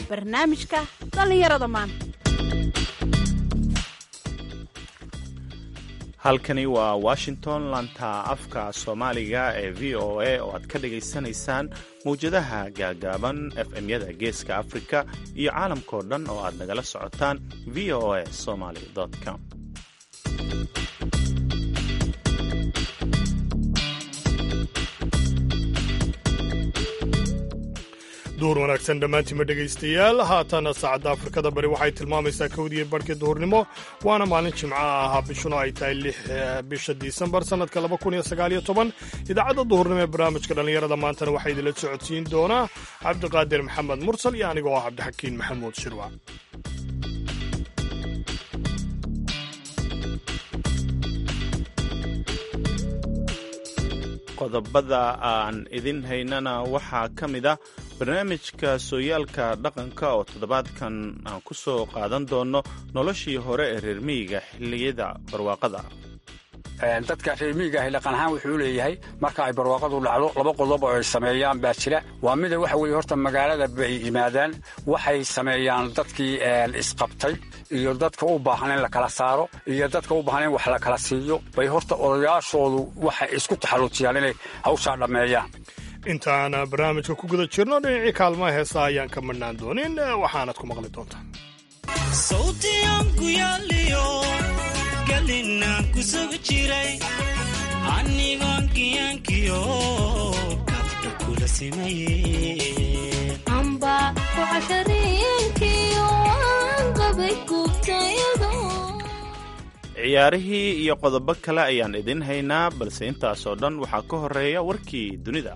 barnaamijka dhallinyarada maanta halkani waa washington lanta afka soomaaliga ee v o a oo aad ka dhagaysanaysaan mawjadaha gaagaaban fm-yada geeska afrika iyo caalamkao dhan oo aad nagala socotaan v o a somaly com duur wanaagsan dhammaantiinma dhegaystayaal haatana saacadda afrikada bari waxay tilmaamaysaa kowdiiyo barhkii duhurnimo waana maalin jimco ah bishuna ay tahay lix bisha disembar sannadka laba kun iyo sagaaliyo toban idaacadda duhurnimo ee barnaamijka dhallinyarada maantana waxaa idinla socodsiin doonaa cabdiqaadir maxamed mursal iyo anigoo ah cabdixakiin maxamuud shirwa qodobada aan idin haynana waxaa ka mid ah barnaamijka sooyaalka dhaqanka oo toddobaadkan aan ku soo qaadan doono noloshii hore ee reer miyiga xilliyada barwaaqada dadka reer miyiga ahi dhaqan ahaan wuxuu leeyahay marka ay barwaaqadu dhacdo laba qodob oo ay sameeyaan baa jira waa mida waxa weeye horta magaalada bay yimaadaan waxay sameeyaan dadkii isqabtay iyo dadka u baahan in la kala saaro iyo dadka u baahan in wax la kala siiyo bay horta odayaashoodu waxay isku taxalluujiyaan inay hawshaa dhammeeyaan intaan barnaamijka ku guda jirno dhinacii kaalmaha heesa ayaan ka madhnaan doonin waxaanad ku maqli doontaa galinaan ku sugi jiray anigoon kiyankiyo kabka kula amba kucashariinkiyo waan qabay gubtayado ciyaarihii iyo qodobo kale ayaan idin haynaa balse intaasoo dhan waxaa ka horeeya warkii dunida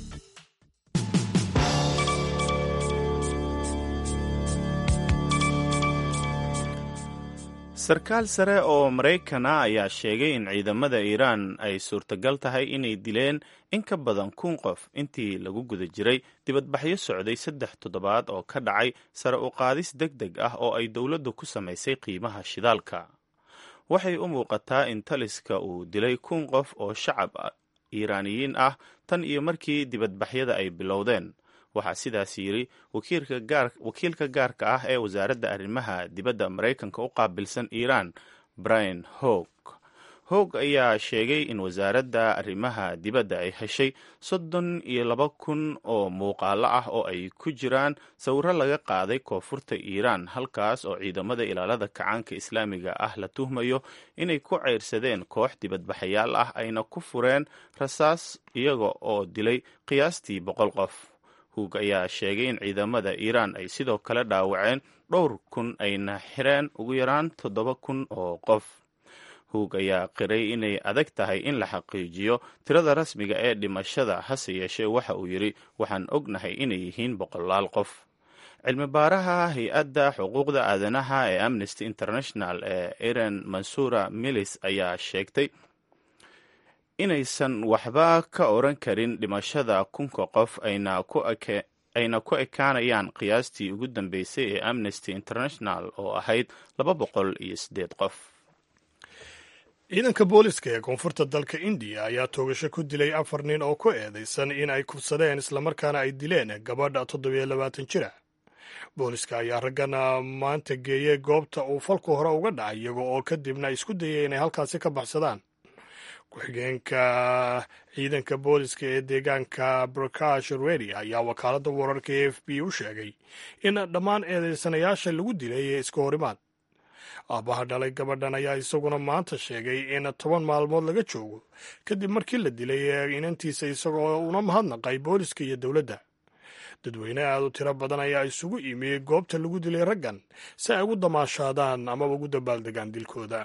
sarkaal sare oo maraykana ayaa sheegay in ciidamada iiraan ay suurtagal tahay inay dileen in ka badan kun qof intii lagu guda jiray dibadbaxyo socday saddex toddobaad oo ka dhacay sare u qaadis deg deg ah oo ay dowladdu ku samaysay qiimaha shidaalka waxay u muuqataa in taliska uu dilay kun qof oo shacab iiraaniyiin ah tan iyo markii dibadbaxyada ay bilowdeen waxaa sidaas yidhi wakiilka gaarka ah ee wasaaradda arrimaha dibadda maraykanka u qaabilsan iiraan brian hog hog ayaa sheegay in wasaaradda arrimaha dibadda ay heshay soddon iyo laba kun oo muuqaalo ah oo ay ku jiraan sawiro laga qaaday koonfurta iiraan halkaas oo ciidamada ilaalada kacaanka islaamiga ah la tuhmayo inay ku ceyrsadeen koox dibadbaxayaal ah ayna ku fureen rasaas iyaga oo dilay qiyaastii boqol qof hug ayaa sheegay in ciidamada iiraan ay sidoo kale dhaawaceen dhowr kun ayna xireen ugu yaraan toddoba kun oo qof hug ayaa qiray inay adag tahay in la xaqiijiyo tirada rasmiga ee dhimashada hase yeeshee waxa uu yidhi waxaan ognahay inay yihiin boqolaal qof cilmi baaraha hay-adda xuquuqda aadanaha ee amnesty international ee iran mansura milis ayaa sheegtay inaysan waxba ka oran karin dhimashada kunka qof ayna ku ekaanayaan qiyaastii ugu dambeysay ee amnesty international oo ahayd laba boqol iyo siddeed qof ciidanka booliska ee koonfurta dalka indiya ayaa toogasho ku dilay afar nin oo ku eedaysan in ay kufsadeen islamarkaana ay dileen gabadha toddobiyo labaatan jira booliska ayaa raggan maanta geeyey goobta uu falku hore uga dhacay iyaga oo kadibna isku dayay inay halkaasi ka baxsadaan ku-xigeenka ciidanka booliska ee deegaanka brakash redi ayaa wakaaladda wararka e f b u sheegay in dhammaan eedeysanayaasha lagu dilay ee iska horimaad aabbaha dhalay gabadhan ayaa isaguna maanta sheegay in toban maalmood laga joogo kadib markii la dilay ee inantiisa isagoo una mahadnaqay booliska iyo dowladda dadweyne aad u tiro badan ayaa isugu imi goobta lagu dilay raggan si ay ugu damaashaadaan amaba ugu dabaaldegaan dilkooda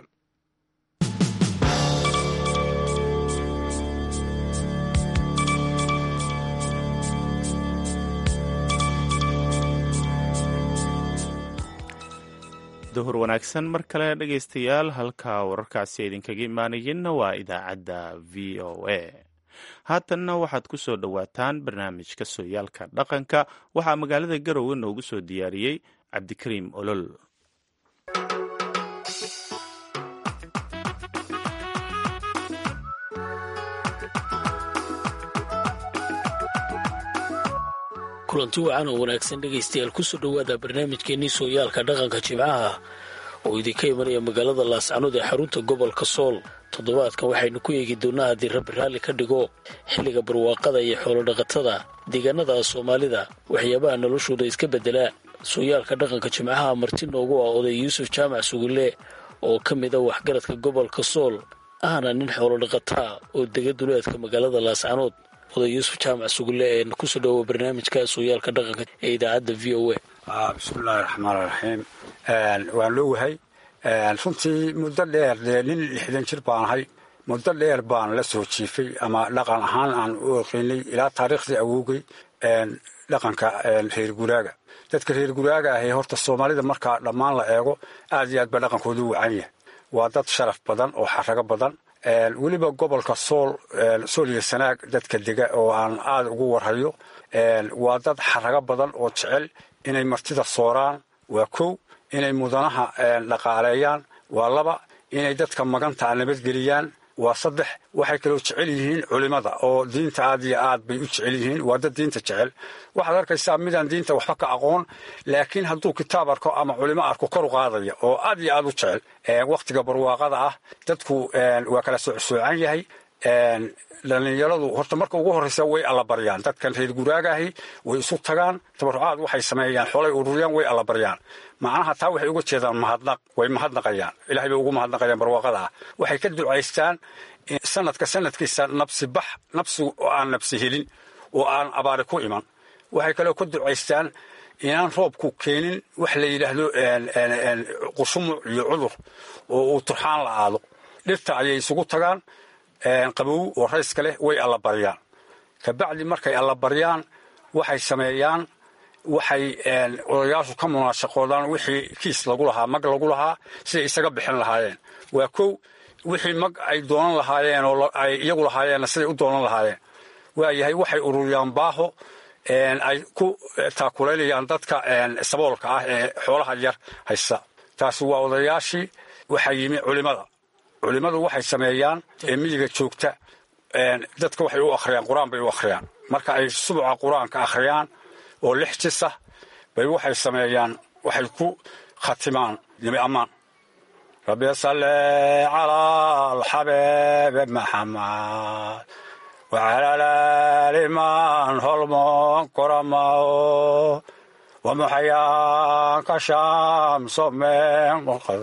duhur wanaagsan mar kale dhegaystayaal halka wararkaasi idinkaga imaanayeenna waa idaacadda v o a haatanna waxaad ku soo dhowaataan barnaamijka sooyaalka dhaqanka waxaa magaalada garowe noogu soo diyaariyey cabdikariim olol kulanti wacan oo wanaagsan dhegaystayaal kusoo dhowaada barnaamijkeennii sooyaalka dhaqanka jimcaha oo idinka imanaya magaalada laascanood ee xarunta gobolka sool toddobaadkan waxaynu ku eegi doonnaa haddii rabbi raalli ka dhigo xilliga barwaaqada iyo xoolodhaqatada deegaanada soomaalida waxyaabaha noloshooda iska beddelaa sooyaalka dhaqanka jimcaha marti noogu ah oday yuusuf jaamac sugulle oo ka mid a waxgaradka gobolka sool ahna nin xoolodhaqataa oo dega duleedka magaalada laascanood oday yuusuf jaamac sugulle ee kusoo dhowoa barnaamijka sooyaalka dhaqanka ee idaacadda v o a bismillahi raxmaan raxiim waan loowahay runtii muddo dheer dee nin lixdan jir baan ahay muddo dheer baan la soo jiifay ama dhaqan ahaan aan u oqeynay ilaa taariikhdii awoogay dhaqanka reer guraaga dadka reer guraaga ahi horta soomaalida markaa dhammaan la eego aad iyo aad baa dhaqankoodu wacan yahay waa dad sharaf badan oo xarago badan weliba gobolka sool sool iyo sanaag dadka dega oo aan aada ugu warhayo waa dad xarago badan oo jecel inay martida sooraan waa kow inay mudanaha dhaqaaleeyaan waa laba inay dadka magantaa nabadgeliyaan waa saddex waxay kaloo jecel yihiin culimada oo diinta aad iyo aad bay u jecel yihiin waa dad diinta jecel waxaad arkaysaa midaan diinta waxba ka aqoon laakiin hadduu kitaab arko ama culimo arko koru qaadaya oo aad iyo aad u jecel wakhtiga barwaaqada ah dadku waa kala socsoocan yahay dhallinyaradu horta marka ugu horreysa way allabaryaan dadkan reer guraagaahi way isu tagaan tabarucaad waxay sameeyaan xoolay ururiyaan way allabaryaan macnaha taa waxay uga jeedaan mahadnaq way mahadnaqayaan ilahay bay ugu mahadnaqayaan barwaaqada ah waxay ka ducaystaan sanadka sanadkiisa nabsi bax nabsi oo aan nabsi helin oo aan abaari ku iman waxay kaloo ka ducaystaan inaan roobku keenin wax la yidhaahdo qushumuc iyo cudur oo uu turxaan la aado dhirta ayay isugu tagaan qabow oo rayska leh way allabaryaan kabacdi markay allabaryaan waxay sameeyaan waxay odayaashu ka munaashaqoodaan wixii kiis lagu lahaa mag lagu lahaa siday isaga bixin lahaayeen waa kow wixii mag ay doonan lahaayeen oo ay iyagu lahaayeenna siday u doonan lahaayeen waayahay waxay ururiyaan baaho ay ku taakulaynayaan dadka saboolka ah ee xoolaha yar haysta taasi waa odayaashii waxaa yimi culimada culimmadu waxay sameeyaan ee miyiga joogta dadka waxay u akhriyaan qur-aan bay u akhriyaan marka ay subuca qur-aanka akhriyaan oo lix jisa bay waxay sameeyaan waxay ku khatimaan nimi ammaan rabbi salli calaa alxabiibi maxamed wacala laali man holmon koramao wamuxayaanka shamsomen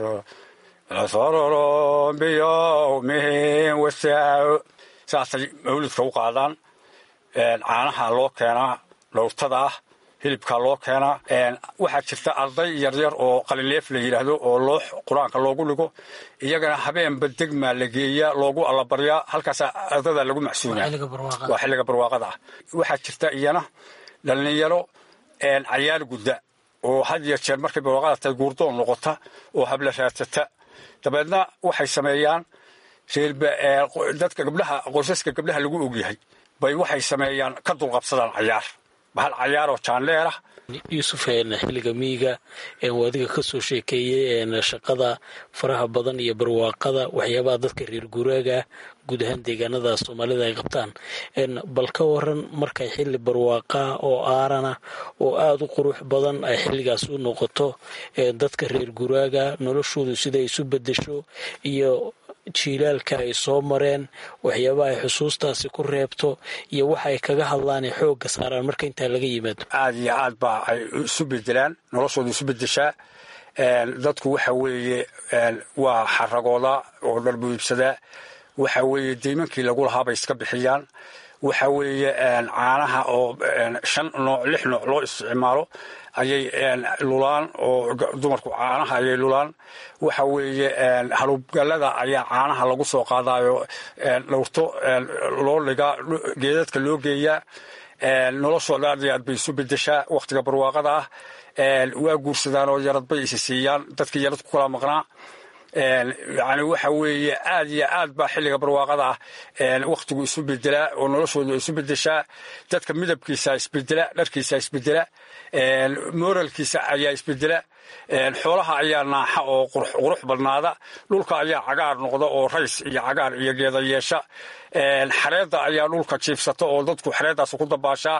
sororo biyowmihim wasaa saasay mawlidka u qaadaan caanaha loo keenaa dhowrtada ah hilibkaa loo keenaa waxaa jirta arday yaryar oo qalinleef la yidhaahdo oo loo qur-aanka loogu dhigo iyagana habeenba degmaa la geeyaa loogu allabaryaa halkaasaa ardada lagu macsuunaa waa xilliga barwaaqada ah waxaa jirta iyana dhallinyaro cayaar gudda oo had iyo jeer markay barwaaqada tahay guurdoon noqota oo habla raadsata dabeedna waxay sameeyaan dadka gabdhaha qoysaska gabdhaha lagu ogyahay bay waxay sameeyaan ka dulqabsadaan cayaar bahal cayaaroo jaanleerah yuusuf xilliga miyiga waa adiga ka soo sheekeeyey shaqada faraha badan iyo barwaaqada waxyaabaha dadka reer guraaga guud ahaan deegaanada soomaalida ay qabtaan bal ka waran markay xilli barwaaqaa oo aarana oo aada u qurux badan ay xilligaas u noqoto dadka reer guraaga noloshoodu siday isu bedesho iyo jiilaalka ay soo mareen waxyaabaha ay xusuustaasi ku reebto iyo waxa ay kaga hadlaan ee xoogga saaraan marka intaa laga yimaado aad iyo aad baa ay isu bedelaan noloshooda isu bedeshaa dadku waxa weeye waa xaragooda oo dharbu iibsadaa waxa weeye deymankii lagu lahaa bay iska bixiyaan waxa weeye caanaha oo shan nooc lix nooc loo isticmaalo ayay lulaan oo dumarku caanaha ayay lulaan waxa weeye halubgalada ayaa caanaha lagu soo qaadayo dhowrto loo dhigaa geedadka loo geeyaa noloshooda aad iyo aad bay isu bedeshaa wakhtiga barwaaqada ah waa guursadaan oo yarad bay isi siiyaan dadkii yarad ku kala maqnaa yani waxa weeye aad iyo aad baa xilliga barwaaqada ah wakhtigu isu bedelaa oo noloshoodu isu bedeshaa dadka midabkiisa isbedela dharkiisa isbedela moralkiisa ayaa isbedela xoolaha ayaa naaxa oo qurux badnaada dhulka ayaa cagaar noqda oo rays iyo cagaar iyo geeda yeesha xareedda ayaa dhulka jiifsata oo dadku xareeddaas ku dabaashaa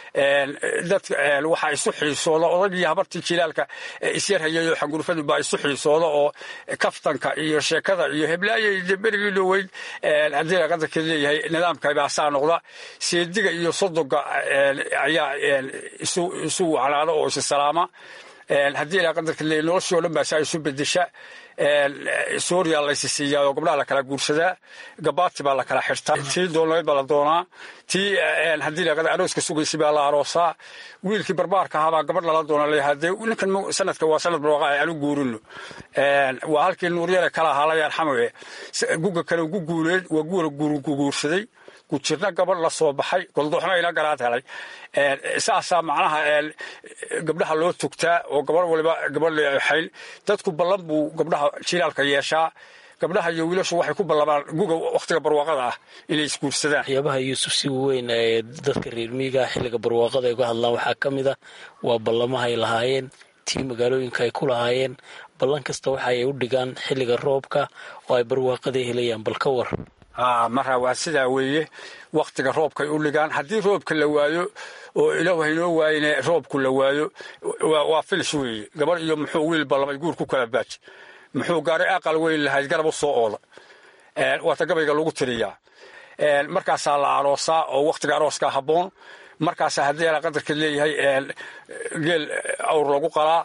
waxaa isu xiisooda odagii habartii jilaalka isyarhayay oo xangurfadu baa isu xiisooda oo kaftanka iyo sheekada iyo heblaayay berigii dhoweyd haddii qadarka leeyahay nidaamka baasaa noqda seediga iyo sodoga ayaa isu wacnaada oo isi salaama haddii ilaa qadarka leeyahay noloshii o dhan baasaa isu bedesha suuriya laysi siiyaa oo gabdhaha la kala guursadaa gabaati baa la kala xirtaa tii doonayd baa la doonaa tii haddii la arooska sugaysay baa la aroosaa wiilkii barbaarka ahaa baa gabadh lala doona leeyahay dee ninkan sanadka waa sanad barwaaqo ay anu guurino waa halkii nuuryare kala ahaa la yarxamaye guga kale ugu guuleed waa guura guursaday gujirna gabadh la soo baxay goldoxna ina garaad helay saasaa macnaha gabdhaha loo tugtaa oo gabadh waliba gabadh leexayn dadku ballan buu gabdhaha jilaalka yeeshaa gabdhaha iyo wiilashu waxay ku ballamaan guga wakhtiga barwaaqada ah inay isguursadaan waxyaabaha yuusuf si weyn ee dadka reer miiga xilliga barwaaqada ay uga hadlaan waxaa ka mid a waa ballamaha ay lahaayeen tii magaalooyinka ay ku lahaayeen ballan kasta waxa ay u dhigaan xilliga roobka oo ay barwaaqada helayaan bal ka war marra waa sidaa weeye wakhtiga roobkay u dhigaan haddii roobka la waayo oo ilaah haynoo waayine roobku la waayo waa filis weeye gabadh iyo muxuu wiil ballamay guur ku kala baaji muxuu gaaray aqal weyn lahayd garab u soo ooda waata gabayga lagu tiriyaa markaasaa la aroosaa oo wakhtiga arooskaa habboon markaasaa haddii ala qadarka leeyahay geel awr lagu qalaa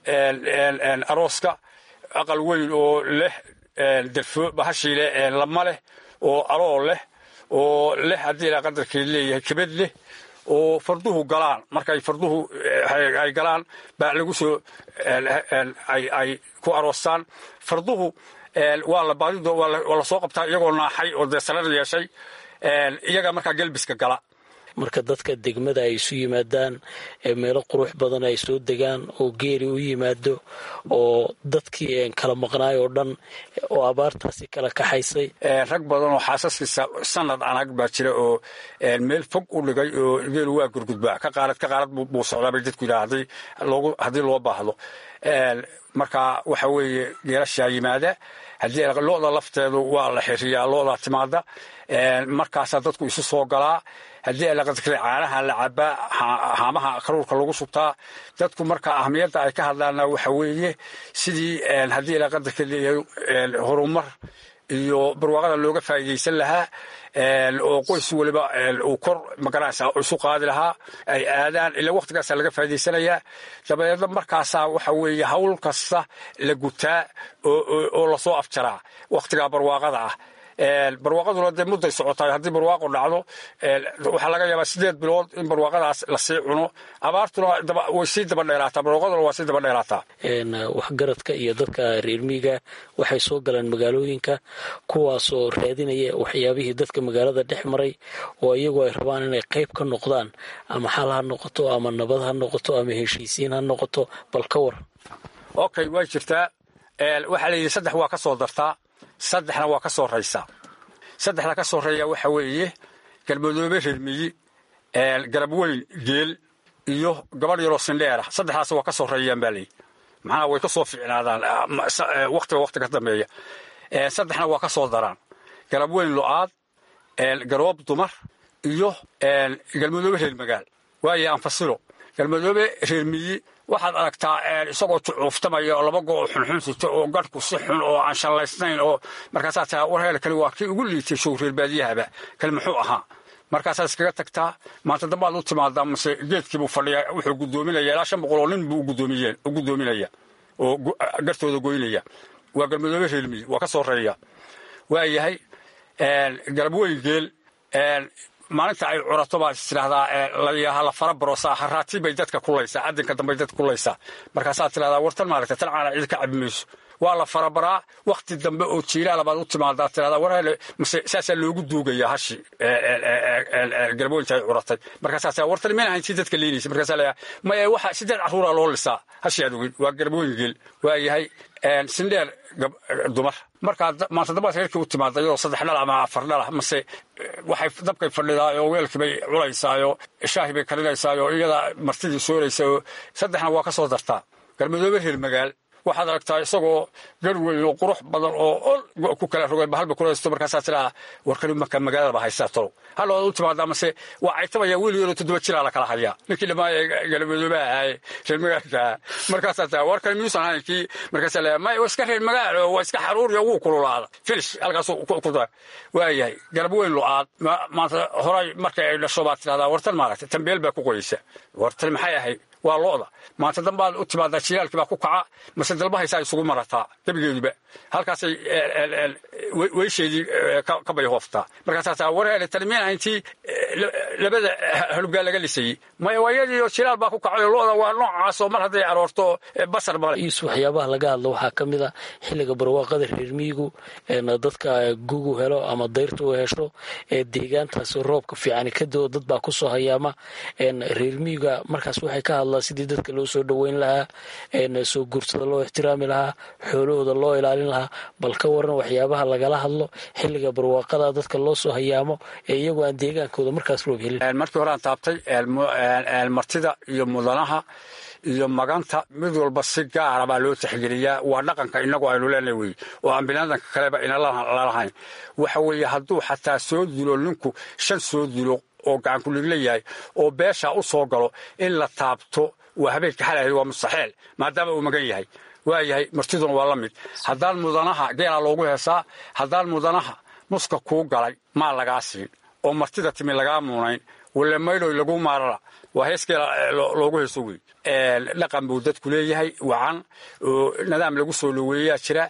arooska aqal weyn oo leh derfo bahashii leh lama leh oo aloo leh oo leh haddii ilaa qadarkeed leeyahay kebad leh oo farduhu galaan markay farduhu ay galaan baa lagu soo ay ku aroostaan farduhu waa la baadido waa la soo qabtaa iyagoo naaxay oo dee sarar yeeshay iyaga markaa gelbiska gala marka dadka degmada ay isu yimaadaan ee meelo qurux badan ay soo degaan oo geeri u yimaado oo dadkii kala maqnaay oo dhan oo abaartaasi kala kaxaysay rag badan oo xaasaskiisa sanad anag baa jira oo meel fog u dhigay oo geelu waa gurgudbaa ka qaarad ka qaarad buu socdaa bay dadku yidhaha haddii loo baahdo marka waxa weeye geelashaa yimaada haddii looda lafteedu waa la xiriyaa loodaa timaada markaasaa dadku isu soo galaa haddii alaqadkale caanaha la cabaa haamaha karuurka lagu subtaa dadku marka ahmiyadda ay ka hadlaana waxa weeye sidii haddii alaqadarka leeyahay horumar iyo barwaaqada looga faa'iidaysan lahaa oo qoys waliba uu kor magaranaysa isu qaadi lahaa ay aadaan ilaa wakhtigaasaa laga faa'idaysanayaa dabadeedna markaasaa waxa weeye hawl kasta la gutaa oo lasoo afjaraa wakhtigaa barwaaqada ah barwaaqaduna dee mudday socotaay haddii barwaaqo dhacdo waxaa laga yaabaa sideed bilood in barwaaqadaas lasii cuno abaartuna way sii daba dheeraataa barwaaqaduna waa sii daba dheeraataa waxgaradka iyo dadka reer miiga waxay soo galeen magaalooyinka kuwaasoo raadinaya waxyaabihii dadka magaalada dhex maray oo iyagu ay rabaan inay qayb ka noqdaan ama xal ha noqoto ama nabad ha noqoto ama heshiisiin ha noqoto bal ka war okay way jirtaa waxaa la yidhi saddex waa ka soo dartaa saddexna waa ka soo raysaa saddexda ka soo reeya waxa weeye galmadoobe reermiyi garab weyn geel iyo gabadh yaroo sindheera saddexdaas waa ka soo reeyaan baa layidhi maxaa way ka soo ficnaadaan wakhtiga wakhti ka dambeeya saddexna waa ka soo daraan garab weyn lo-aad garoob dumar iyo galmadoobe reer magaal waaye anfasilo galmadoobe reermiyi waxaad aragtaa isagoo jucuuftamaya oo laba go oo xunxun sito oo garhku si xun oo aan shallaysnayn oo markaasaa taa warheela kale waa kii ugu liitay show reer baadiyahaba kale muxuu ahaa markaasaad iskaga tagtaa maanta dambaad u timaadaa mase geedkiibuu fadhiyaa wuxuu guddoominaya ilaa shan boqol oo nin buu u guddoominaya oo gartooda goynaya waa galmadoobe reermiyi waa ka soo reeya waa yahay garab weyn geel maalinta ay curato baad is tidhahdaa layaha la fara barosaa haraatii bay dadka kulaysaa cadinka dambay dadka kulaysaa markaasaad tidhahdaa wartan maaragta tan caana cid ka cabi mayso waa la farabaraa wakhti dambe oo jiilaala baad u timaadaa tidhahdaa warhele mase saasaa loogu duugayaa hashi garboynta ay curatay markaasaa tidhahdaa wartan meen ahayn tii dadka leynaysa markaasaa layaa maya waxa sideed carruuraa loo lisaa hashi aad ogin waa garbooyin geel waa yahay sindheer dumar markaa maanta dambaad reerkii u timaada iyadoo saddex dhal ama afar dhalah mase waxay dabkay fadhidaayoo weelkii bay culaysaayoo shaahi bay karinaysaayoo iyada martidii sooraysaoo saddexna waa ka soo dartaa garmadoobe reer magaal waxaad aragtaa isagoo gar weyn oo qurux badan oo ol ku kala rogeen bahalba kulaysto markaasaa tiraa warkani marka magaaladaba haystaa tolow hallood u timaada mase waa caytamaya wiil yaroo toddoba jiraa la kala hayaa ninkii dhammaaya galmadoobaha ahaaye reer magaalka markaasaa tiraa warkani miyuusan ahayn kii markaasaa leeya may waa iska reer magaal oo waa iska xaruuriyo wuu kululaada finish halkaasuu ku waayahay garab weyn lo-aad maanta horay markay ay dhasho baad tidhahdaa wartan maaragtay tambeel baa ku qoyeysa wartan maxay ahayd waa lo'da maanta dambaad u timaadaa jilaalkii baa ku kaca mase dalbahaysaa isugu marataa gebigeeduba halkaasay weysheedii ka bayhooftaa markaasaa wareere talimiina intii labada halubgaa laga lisayey maya waayadiioo jilaal baa ku kacayo lo'da waa noocaasoo mar hadday aroorto basar male yuusuf waxyaabaha laga hadlo waxaa ka mid a xilliga barwaaqada reer miyigu dadka gugu helo ama dayrta u hesho deegaantaas roobka fiicani ka doo dad baa kusoo hayaama reer miyiga markaas waxay ka hadlaan sidii dadka loo soo dhoweyn lahaa soo guursada loo ixtiraami lahaa xoolahooda loo ilaalin lahaa bal ka waran waxyaabaha lagala hadlo xilliga barwaaqada dadka loo soo hayaamo ee iyagoo aan deegaankooda markaas roob helin markii hore aan taabtay martida iyo mudanaha iyo maganta mid walba si gaara baa loo tixgeliyaa waa dhaqanka inagu aynu leenahay wey oo aan biniaadanka kaleba inalalahayn waxa weeye hadduu xataa soo dilo ninku shan soo dilo oo gacankuligla yahay oo beesha u soo galo in la taabto waa habeenka xalahay waa mustaxeel maadaama uu magan yahay waayahay martiduna waa la mid haddaan mudanaha geelaa loogu heesaa haddaan mudanaha muska kuu galay maa lagaa siin oo martida timi lagaa muunayn wale maydhoy lagu maarara waa heeskeela loogu heeso wey dhaqan buu dadku leeyahay wacan oo nidaam lagu soo dhoweeyaa jira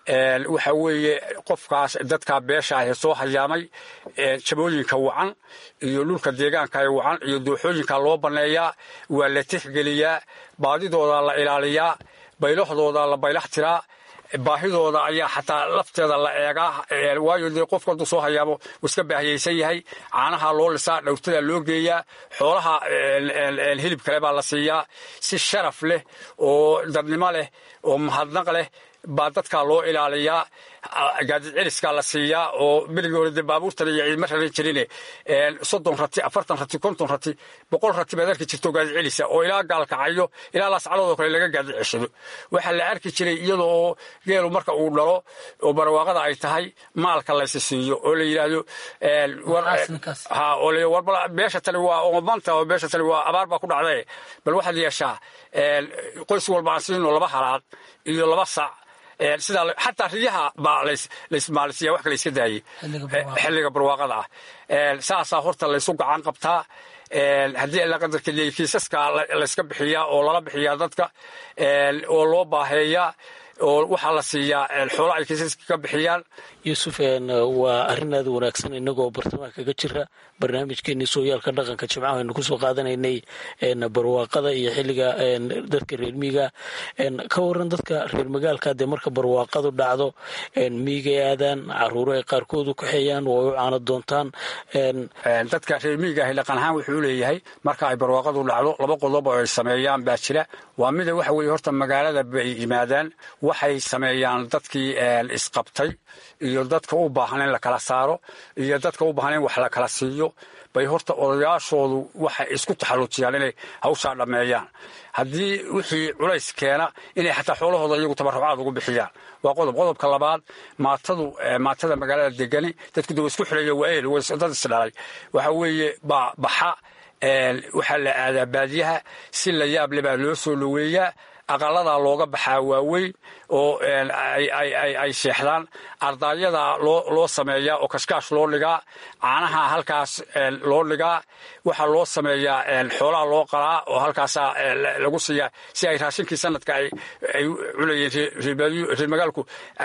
waxa weeye qofkaas dadkaa beesha ahee soo hayaamay jabooyinka wacan iyo dhulka deegaanka wacan iyo dooxooyinka loo banneeyaa waa la tixgeliyaa baadidooda la ilaaliyaa baylahdooda la baylax tiraa baahidooda ayaa xataa lafteeda la eegaa waayo dee qofku hadduu soo hayaamo wuu iska baahiyaysan yahay caanaha loo lisaa dhowrtada loo geeyaa xoolaha hilib kale baa la siiyaa si sharaf leh oo dadnimo leh oo mahadnaq leh baa dadkaa loo ilaaliyaa gaadid celiskaa la siiyaa oo berigii hore dee baabuurtan iyo ciidma raran jirine soddon rati afartan rati konton rati boqol rati baad arki jirto gaadid celisa oo ilaa gaalkacayo ilaa laascaloodoo kale laga gaadid ceshado waxaa la arki jiray iyada oo geelu marka uu dhalo oo barwaaqada ay tahay maalka laysi siiyo oo la yidhaahdo warbal beesha tani waa oomanta oo beesha tani waa abaar baa ku dhacdae bal waxaad yeeshaa qoys walba aan siino laba halaad iyo laba sac sidaa xataa riyaha baa laysmaalisiya wax kale iska daayey xilliga barwaaqada ah saasaa horta laysu gacan qabtaa haddii alla qadarka leeyay kiisaska layska bixiyaa oo lala bixiyaa dadka oo loo baaheeyaa oo waxaa la siiyaa xoolo ay kiisaska ka bixiyaan yuusuf waa arrin aad wanaagsan inagoo bartamaha kaga jira barnaamijkeenii sooyaalka dhaqanka jimcaha aynu kusoo qaadanaynay barwaaqada iyo xilliga dadka reer miiga ka waran dadka reer magaalka dee marka barwaaqadu dhacdo miigay aadaan caruuro ay qaarkood u kaxeeyaan oo ay u caano doontaan dadka reer miiga ahi dhaqan ahaan wuxuu leeyahay marka ay barwaaqadu dhacdo laba qodob oo ay sameeyaan baa jira waa mida waxa weeye horta magaalada bay yimaadaan waxay sameeyaan dadkii isqabtay iyo dadka u baahan in la kala saaro iyo dadka u baahan in wax la kala siiyo bay horta odayaashoodu waxay isku taxallujiyaan inay hawshaa dhammeeyaan haddii wixii culays keena inay xataa xoolahooda iyagu tabarrucaad ugu bixiyaan waa qodob qodobka labaad maatadu maatada magaalada degani dadku de wa isku xireeya waa ehel dad isdhalay waxa weeye baa baxa waxaa la aadaa baadiyaha si la yaab le baa loo soo dhoweeyaa aqaladaa looga baxaa waaweyn oo ay seexdaan ardaayadaa loo sameeyaa oo kashkaash loo dhigaa caanaha halkaas loo dhigaa waxaa loo sameeyaa xoolaha loo qalaa oo halkaasaa lagu siiyaa si ay raashinkii sanadka ay cunayeen reer magaalku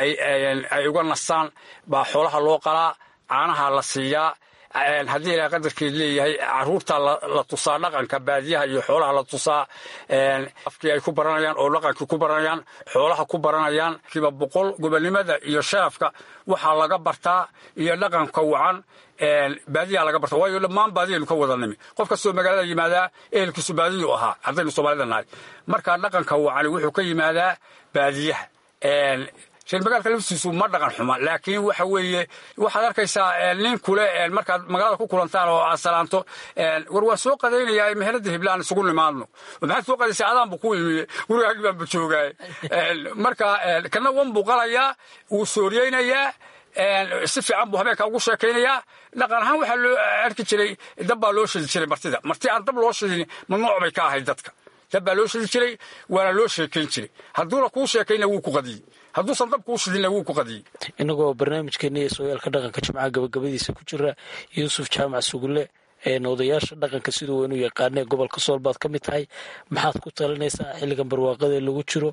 ay uga nastaan baa xoolaha loo qalaa caanaha la siiyaa haddii ilaa qadarkeed leeyahay caruurta la tusaa dhaqanka baadiyaha iyo xoolaha la tusaa afkii ay ku baranayaan oo dhaqankii ku baranayaan xoolaha ku baranayaan kiiba boqol gobonnimada iyo sharafka waxaa laga bartaa iyo dhaqanka wacan baadiyaa laga barta waayo dhammaan baadiyaynu ka wada nimi qof kastoo magaalada yimaadaa ehelkiisu baadiyu ahaa haddaynu soomaalida nahay markaa dhaqanka wacani wuxuu ka yimaadaa baadiyaha reer magaalka laftiisu ma dhaqan xuma laakiin waxa weeye waxaad arkaysaa nin kule markaad magaalada ku kulantaan oo aad salaanto war waa soo qadaynayaa meherada hiblaan isugu nimaadno maxaad soo qadaysay adaanbu ku imi gurigaagi baanba joogaay marka kana wan buu qalayaa wuu sooriyeynayaa si fiican buu habeenka ugu sheekaynayaa dhaqan ahaan waxaa loo arki jiray dab baa loo shidi jiray martida marti aan dab loo shidin mamnuuc bay ka ahayd dadka dab baa loo shidi jiray waana loo sheekayn jiray hadduuna kuu sheekayna wuu ku qadiyey hadduusan dab kuu shidinna wuu ku qadiyey inagoo barnaamijkeeni ee sooyaalka dhaqanka jimcaha gabagabadiisa ku jira yuusuf jaamac sugulle odayaasha dhaqanka siduu weynu yaqaanee gobolka sool baad ka mid tahay maxaad ku talinaysaa xilligan barwaaqada lagu jiro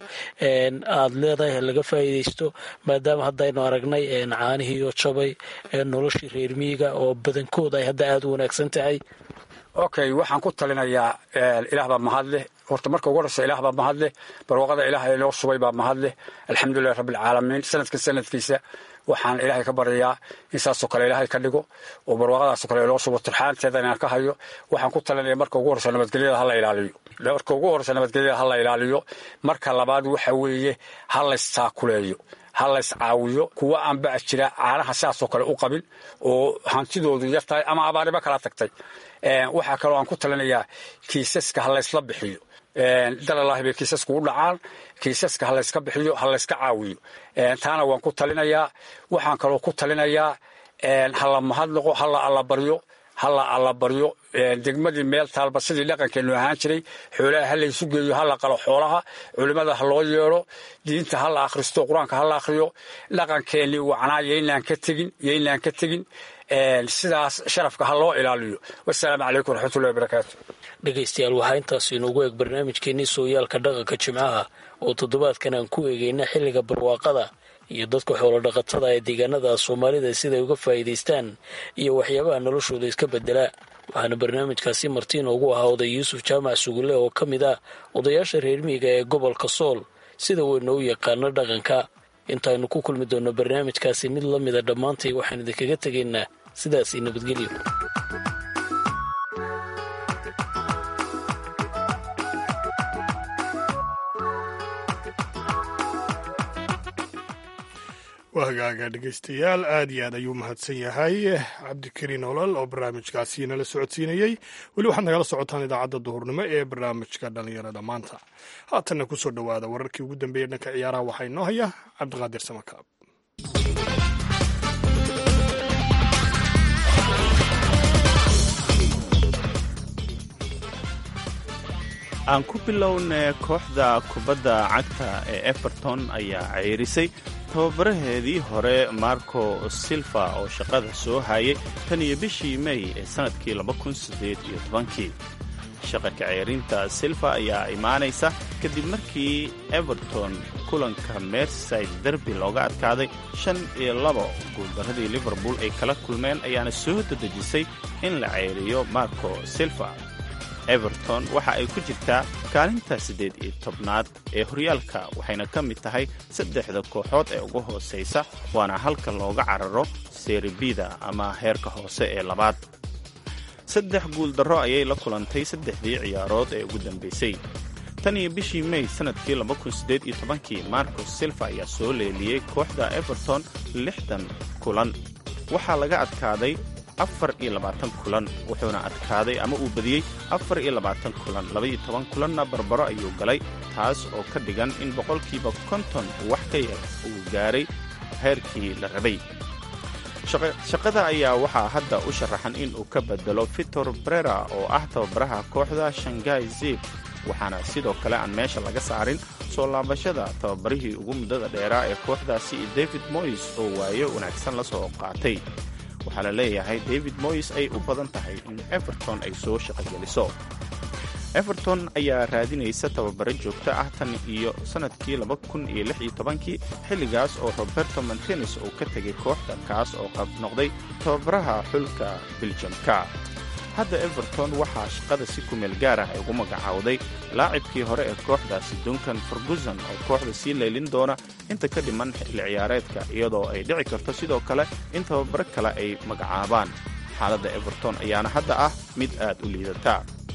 aad leedahay laga faa'iidaysto maadaama haddaynu aragnay caanihii oo jabay noloshii reer miyiga oo badankooda ay hadda aada u wanaagsan tahay okay waxaan ku talinayaa ilaah baa mahad leh horta marka ugu horeysa ilaah baa mahad leh barwaaqada ilaah inoo subay baa mahad leh alxamdulilahi rabbilcaalamiin sanadka sanadkiisa waxaan ilaahay ka baryayaa in saasoo kale ilaahay ka dhigo oo barwaaqadaasoo kale loo subo turxaanteeda inaan ka hayo waxaan ku talinaya marka ugu horeysa nabadgelyada hala ilaaliyo marka ugu horeysa nabadgelyada hala ilaaliyo marka labaad waxa weeye ha laystaakuleeyo ha lays caawiyo kuwa aan bac jira caanaha saasoo kale u qabin oo hantidoodu yar tahay ama abaariba kala tagtay waxaa kaloo aan ku talinayaa kiisaska ha laysla bixiyo dalalaahi bay kiisasku u dhacaan kiisaska ha layska bixiyo ha layska caawiyo taana waan ku talinayaa waxaan kaloo ku talinayaa hala mahadnaqo hala allabaryo hala allabaryo degmadii meel taalba sidii dhaqankeenu ahaan jiray xoolaha ha laysu geeyo hala qalo xoolaha culimmada ha loo yeedho diinta ha la akhristo qur-aanka ha la akhriyo dhaqankeennii wacnaa yaynaan ka tegin yaynaan ka tegin sidaas sharafka ha loo ilaaliyo wasalaamu calaykum waraxmatullahi wabarakaatu dhegaystayaal waxaa intaas inoogu eeg barnaamijkeenii sooyaalka dhaqanka jimcaha oo toddobaadkan aan ku eegayna xilliga barwaaqada iyo dadka xoolodhaqatada ee deegaanada soomaalida siday uga faa'iidaystaan iyo waxyaabaha noloshooda iska beddelaa waxaana barnaamijkaasi marti inoogu ahaa oday yuusuf jaamac sugulle oo ka mid ah odayaasha reer miyiga ee gobolka sool sida weyna u yaqaano dhaqanka intaaynu ku kulmi doonno barnaamijkaasi mid la mida dhammaantay waxaan idinkaga tegaynaa sidaasii nabadgelyo waa hagaaga dhegaystayaal aad iyo aad ayuu mahadsan yahay cabdikariin olol oo barnaamijkaasi nala socodsiinayey weli waxaad nagala socotaan idaacadda duhurnimo ee barnaamijka dhallinyarada maanta haatanna ku soo dhowaada wararkii ugu dambeeyey dhanka ciyaaraha waxaa inoo haya cabdiqaadir samakaab aan ku bilownay kooxda kubadda cagta ee everton ayaa ceyrisay tababaraheedii hore marco silva oo shaqada soo hayay tan iyo bishii mey ee sannadkii kii shaqa kaceyrinta silva ayaa imaanaysa kadib markii everton kulanka merside derby looga adkaaday shan iyo labo guuldaradii liverpool ay kala kulmeen ayaana soo dadejisay in la ceyriyo marco silva everton waxa ay ku jirtaa kaalinta siddeed iyo tobnaad ee horyaalka waxayna ka mid tahay saddexda kooxood ee ugu hoosaysa waana halka looga cararo seribida ama heerka hoose ee labaad saddex guuldarro ayay la kulantay saddexdii ciyaarood ee ugu dambaysay tan iyo bishii mey sannadkii kii marcos silva ayaa soo leeliyey kooxda everton lixdan kulan waxaa laga adkaaday afar iyo labaatan kulan wuxuuna adkaaday ama uu badiyey afar iyo labaatan kulan labaiyo toban kulanna barbaro ayuu galay taas oo ka dhigan in boqolkiiba konton wax ka yar uu gaaray heerkii la rabay shaqada ayaa waxaa hadda u sharaxan in uu ka bedelo victor brera oo ah tababaraha kooxda shangai zib waxaana sidoo kale aan meesha laga saarin soo laabashada tababarihii ugu muddada dheeraa ee kooxdaasi david moyes oo waayo wanaagsan la soo qaatay waxaa la leeyahay david moyes ay u badan tahay in everton ay soo shaqogeliso everton ayaa raadinaysa tababaro joogto ah tan iyo sannadkii kii xilligaas oo roberto martines uu ka tegay kooxda kaas oo qab noqday tababaraha xulka biljamka hadda everton waxaa shaqada si kumeel gaar ah ay ugu magacaawday laacibkii hore ee kooxdaasi duncan ferguson oo kooxda sii leylin doona inta ka dhiman xilli ciyaareedka iyadoo ay dhici karto sidoo kale in tababaro kale ay magacaabaan xaaladda everton ayaana hadda ah mid aad u liidata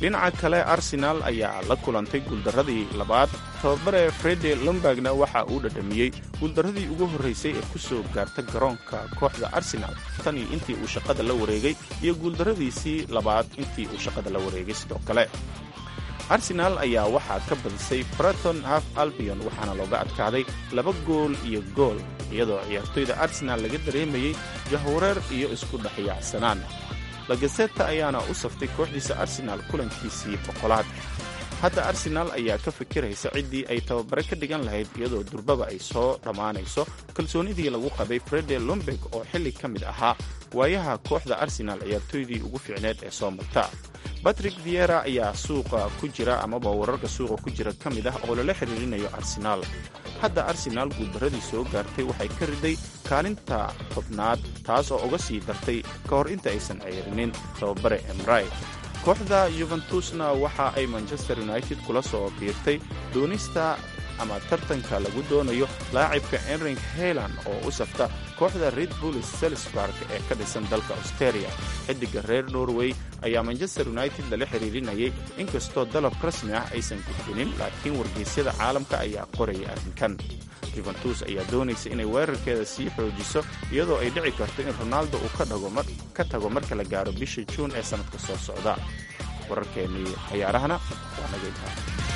dhinaca kale arsenaal ayaa la kulantay guuldarradii labaad tababare frede lombergna waxa uu dhadhamiyey guuldarradii ugu horraysay ee ku soo gaarta garoonka kooxda arsenaal tan iyo intii uu shaqada la wareegay iyo guuldarradiisii labaad intii uu shaqada la wareegay sidoo kale arsenaal ayaa waxaa ka badisay breton half albion waxaana looga adkaaday laba gool iyo gool iyadoo ciyaartoyda arsenaal laga dareemayey jahwareer iyo isku dhexyaacsanaan lagaseta ayaana u saftay kooxdiisa arsenaal kulankiisii boqolaad hadda arsenaal ayaa ka fikiraysa ciddii ay tababare ka dhigan lahayd iyadoo durbaba ay soo dhammaanayso kalsoonidii lagu qabay frede lombeg oo xilli ka mid ahaa waayaha kooxda arsenaal ciyaartoydii ugu fiicneed ee soo marta batrick viera ayaa suuqa ku jira amaba wararka suuqa ku jira ka mid ah oo lala xiriirinayo arsenaal hadda arsenaal guuldarradii soo gaartay waxay ka riday kaalinta tobnaad taas oo uga sii dartay ka hor inta aysan ceyrinin tababare emray kooxda yuventusna waxa ay manchester united kula soo biirtay doonista ama tartanka lagu doonayo laacibka enring helan oo u safta kooxda red bull selsburg ee ka dhisan dalka austeria xidiga reer norway ayaa manchester united lala xiriirinayay inkastoo dalab rasmi ah aysan gudbinin laakiin wargeysyada caalamka ayaa qoraya arrinkan yuventus ayaa doonaysa inay weerarkeeda sii xoojiso iyadoo ay dhici karto in ronaldo uu ka tago marka la gaaro bisha juun ee sannadka soo socda wararkeennii cayaarahana waa naga intaa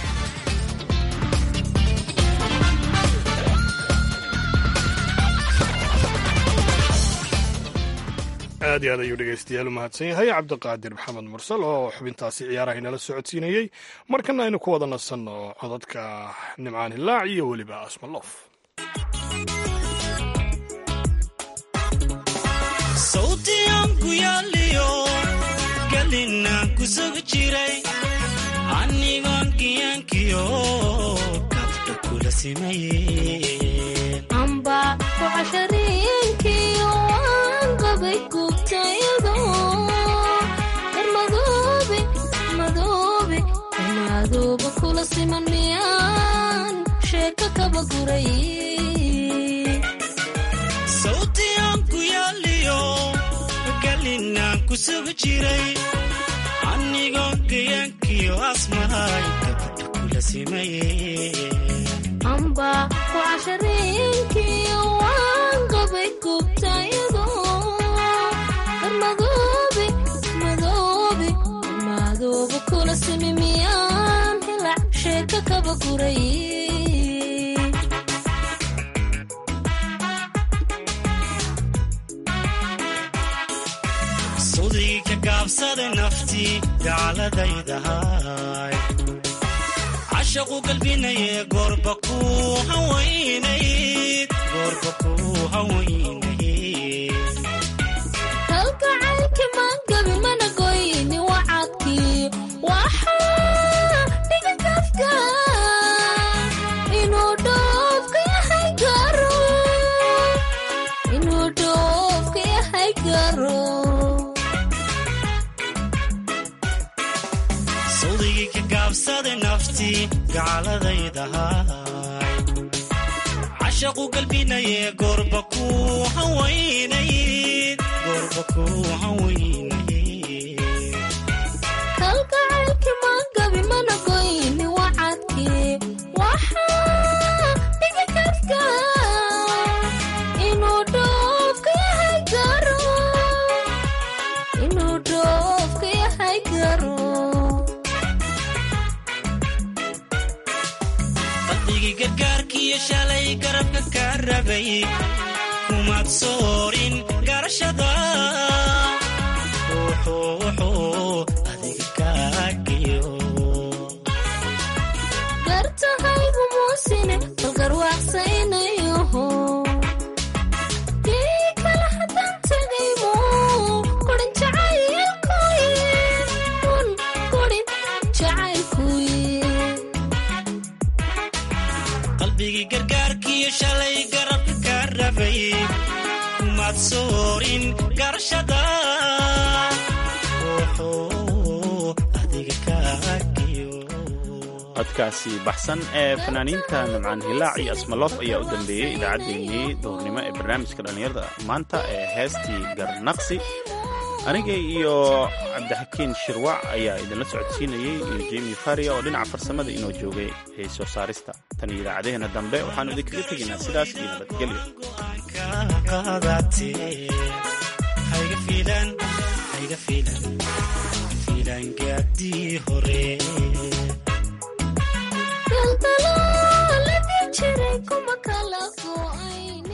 aad iyo aad ayuu dhegaystayaal u mahadsan yahay cabdiqaadir maxamed mursal oo xubintaasi ciyaaraha inala socodsiinayey markana aynu ku wada nasanno codadka nimcaan hilaac iyo weliba asmalof sawtiyanku yaaliyo galinaan ku sugi jiray anigoon kiyankiyo kabdha kula simayeen amba kucashariinkiyo waan qabay gubtayado darmadoobe madoobe darmadooba kula siman miyaan sheeko kaba guray sawtiyanku yaaliyo galinaan ku sugi jiray anigoon kiyankiyo asmahay kabdha kula simayeen amba kucashariinkiyo waan qabay gubtayado darmadoobe madoobe darmadooba kula simi miyaan hilac sheeko kaba guray sudii ka gaabsada naftii gaaladaydahay cashaqu galbinaye goorba ku hawaynayd goorba ku hawaynayd halgacaylki mangabi mana goyni wacadkii waxaa dhiga kafka inuu dhoofka yahay garo inuu dhoofka yahay garo sawdigii ka gaabsada naftii gaaladaydahay cashaqu galbinaye goorba ku hawaynayd goorba ku hawaynayd halgacaylki mangabi mana goyni wacadkii waxaa dhiga kafka inuu dhoofka yahay garo inuu dhoofka yahay garo qalbigii gargaarkiiyo shalay garabka ka rabay kumaad soorin garashada wuxuu wuxuu adiga kaagiyo gartahaygu muusine balgarwaaqsaynayoho kii kale haddaan tegaymu kurin jacaylkuye un kurin jacaylkuye qalbigii gargaarkiiyo shalay garabka ka rabay kumaad soorin garashada wuxuu adiga kaagiyo codkaasi baxsan ee fanaaniinta nimcaan hilaac iyo asmalof ayaa u dambeeyey idaacaddeenii duhurnimo ee barnaamijka dhallinyarada maanta ee heestii garnaqsi aniga iyo cabdixakiin shirwac ayaa idinla socodsiinayey iyo jemi faria oo dhinaca farsamada inoo joogay ee soo saarista tan iyo idaacadeheena dambe waxaanu idinkaga tegaynaa sidaas iyo nabadgelyo hayga fiilan hayga fiilan fiilan gaadii hore daldalaaladii jiray kuma kala go'ayn